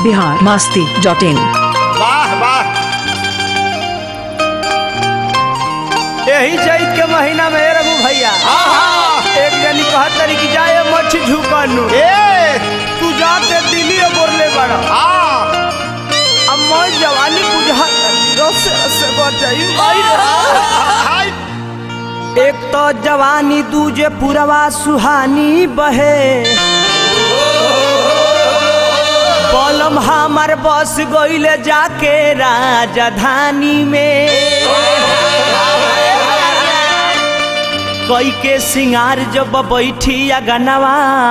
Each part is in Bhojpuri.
बिहार मास्ती डॉट इन वाह वाह यही चैत के महीना में रघु भैया एक जनी कहत तरी कि जाए मच्छी झुकनु ए तू जाते दिल्ली बोरले बड़ा आ अब मैं जवानी बुझा रस से बढ़ जाई हाय एक तो जवानी दूजे पुरवा सुहानी बहे बलम हमार बस गईले जाके राजधानी में कई के सिंगार जब बैठी अगनवा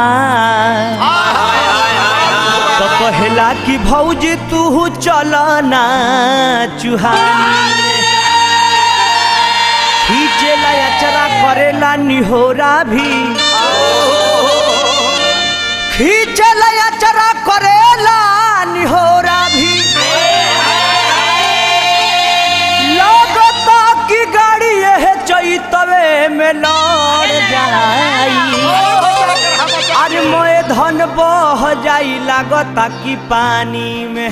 तो कहला कि भौजी तू चल ना चुहानी खींचेला अचरा करेला निहोरा भी खींचेला अचरा करेला निहोरा भी लगता कि गाड़ी यह चैतवे में लड़ जाई अरे मोए धन बह जाई लागता कि पानी में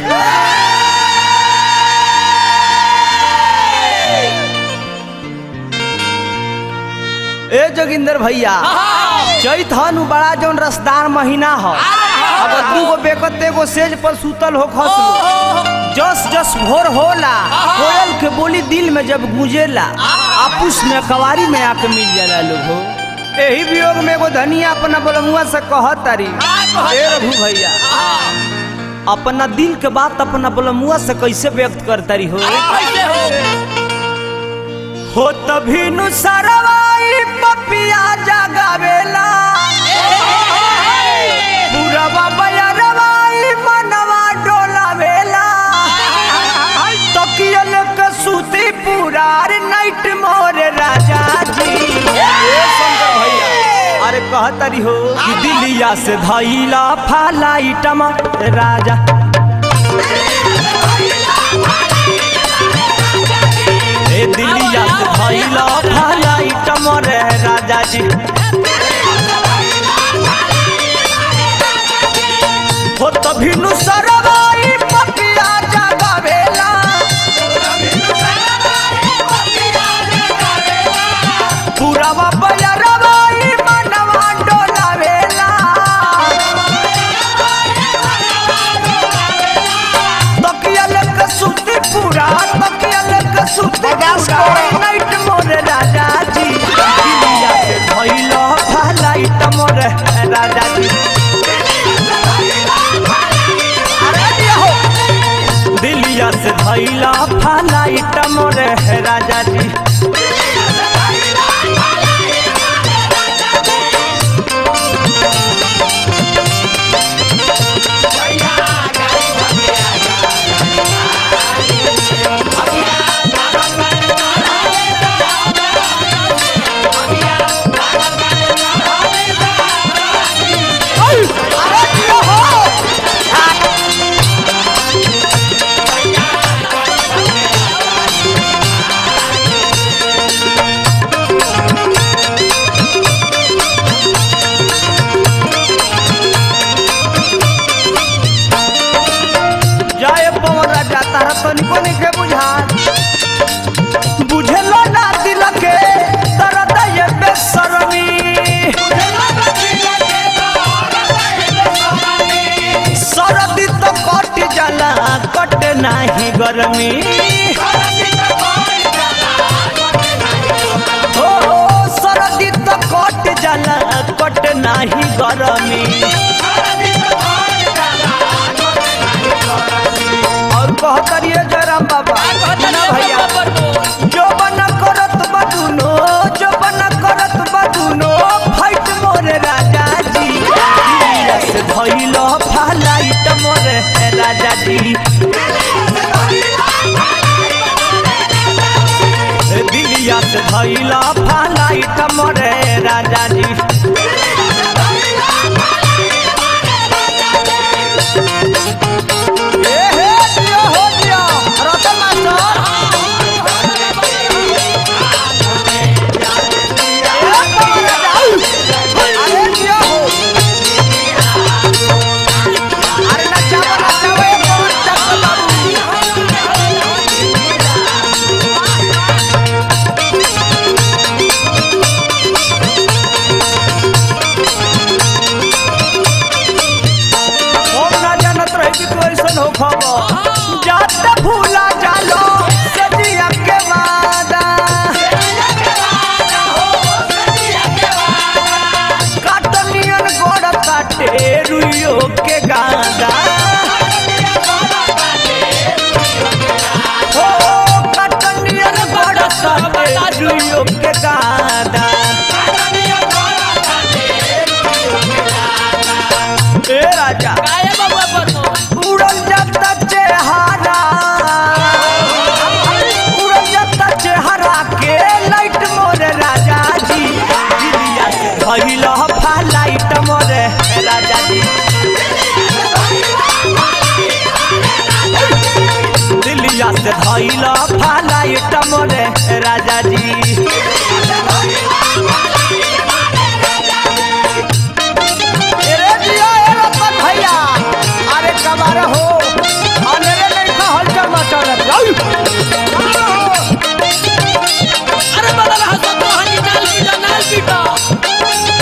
ए जोगिंदर भैया चैत हनु बड़ा जौन रसदार महीना ह अगर दू गो बेकत एगो सेज पर सुतल हो खसलो जस जस भोर होला कोयल के बोली दिल में जब गूंजेला आपुस में कवारी में आके मिल जाला लोग हो एही वियोग में एगो धनिया अपना बलमुआ से कहत तारी ए रघु भैया अपना दिल के बात अपना बलमुआ से कैसे व्यक्त करतारी हो हो तभी नु सरवाई पपिया जगावेला पूरवा बयरवाई मनवा डोलावेला तकियल के सूती पुरार नाइट मोरे राजा जी ए शंकर भैया अरे कहतरी हो कि दिलिया से धैला फालाइटमा राजा ए दिलिया से धैला फालाइटमा रे राजा जी हो तभी नु सरवाई पपिया जगावेला पुरावा बयरवाई मनवा डोलावेला तकियल के सूती पूरा तकियल के सूती पूरा नाइट मोरे राजा जी दिलिया से धइलो फालाइट मोरे राजा जी अरे दिया हो दिलिया से धइला फालाइट मोरे राजा जी अरे दिया हो जय पवन राजा तारा तनिको निके बुझा बुझलो ना दिल के दर्द ये बेसरमी सरदी तो कट जाला कट नाही गरमी हो सरदी तो कट जाला कट नाही गरमी और कहतरिए जयराम बाबा ना भैया जो बना करत बदुनो जो बना करत बदुनो फाइट मोरे राजा जी दिलिया से धइलो फालाइट मोरे राजा जी दिलिया से धइलो फालाइट मोरे राजा जी ए हे दिया हो दिया रतन मास्टर अरे दिया हो अरे नचावा नचावा ताटे रुइयो के गादा हो कटनियन बड़ ताटे रुइयो के गादा ए राजा काहे बबुआ बनो उड़ल जाता चेहरा उड़ल जाता चेहरा के लाइट मोरे राजा जी दिलिया से भइल फा लाइट मोरे राजा जी दिलिया से भइल फा लाइट मोरे राजा जी अरे जिया ए रतन भैया अरे कबार हो अंधेरे नहीं का हलचल मचल अरे बड़ा रहा तो तो हनी नाल पीटा नाल पीटा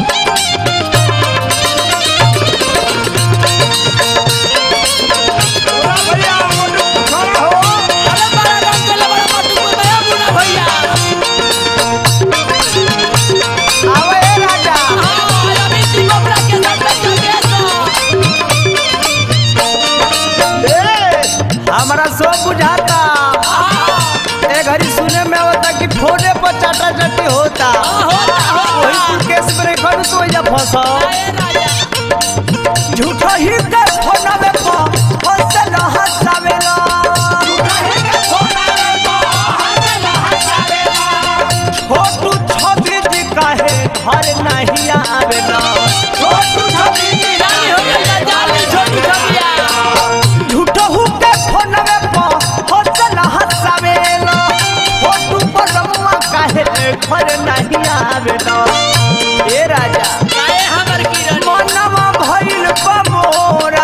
भैया मोटू खड़ा हो अरे बड़ा रंग के बड़ा मटू को भैया बुना भैया आवे ए राजा हां अभी ती बबरा के साथ के सो ए हमारा सब बुझाता ए घड़ी सुने में होता कि ठोने पर चाटा चटी होता वही कुल केस में खड़ तो जा फंसा ए राजा झूठा ही के फोना में पा हंसल हंसावेला छोटू छवि जी काहे घर नहीं आवेला छोटू छवि जी जानी हो गया जानी छोटू छबिया झूठहू के फोन में पा हंसल हंसावेला फोटू पर रम्मा काहे घर नहीं आवेला ए राजा काहे हमर किरण मनवा भइल बमोरा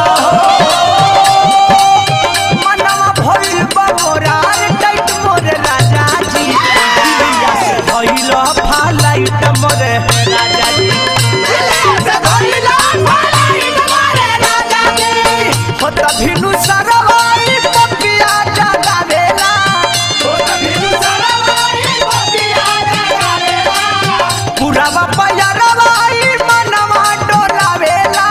मनवा भइल बमोरा रे टाइट मोरे राजा जी दिलिया से भइल फालाइट मोरे राजा जी से भइल फालाइट मोरे राजा जी हो त भिनु सरवाली पपिया जगावेला हो त भिनु सरवाली पपिया जगावेला पुरावा पयरवा ई मनवा डोलावेला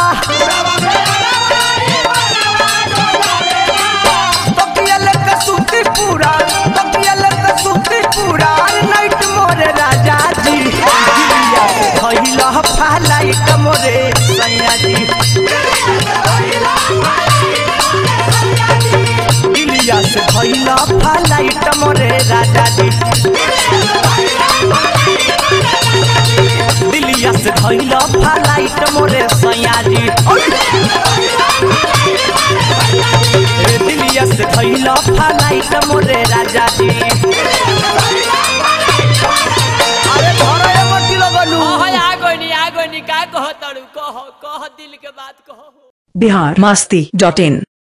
तकियल के सुती पूरा तकियल के सुती पूरा नाइट मोरे राजा जी दिलिया से भइला फालाइट मोरे सैया जी दिलिया से भइला फालाइट मोरे राजा जी दिलिया से भइला फालाइट मोरे सैया जी ए दिलिया से भइला फालाइट मोरे राजा जी अरे घर ए मट्टी लगलू हां आ गइनी आ गइनी का कह तड़ू कह कह दिल के बात कह बिहार मस्ती डॉट इन